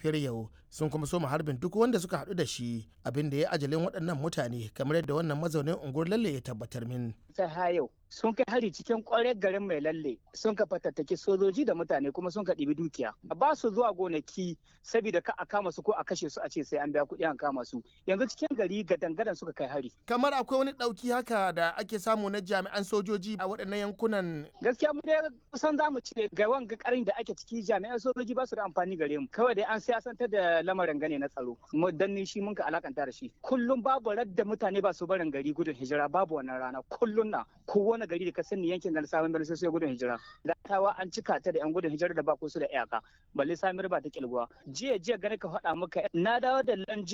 safiyar yau sun kuma soma harbin duk wanda suka haɗu da shi abin da ya ajalin waɗannan mutane kamar yadda wannan mazaunin unguwar lalle ya tabbatar min. ta hayau sun kai hari cikin kwarar garin mai lalle sun ka fatattaki sojoji da mutane kuma sun ka ɗibi dukiya ba su zuwa gonaki saboda ka a kama su ko a kashe su a ce sai an biya kuɗi an kama su yanzu cikin gari ga dangadan suka kai hari kamar akwai wani ɗauki haka da ake samu na jami'an sojoji a waɗannan yankunan gaskiya mu dai kusan za mu ce ga wanga karin da ake ciki jami'an sojoji ba su da amfani gare mu kawai dai an siyasantar da lamarin gane na tsaro mu danni shi mun ka alakanta da shi kullum babu radda mutane ba su barin gari gudun hijira babu wannan rana kullum na kowane gari da ka sani yankin da sabon birnin sai gudun hijira gatawa an cika ta da yan gudun hijira da ba su da iyaka balle samir ba ta kilguwa jiya jiya gane ka faɗa maka na dawo da lanje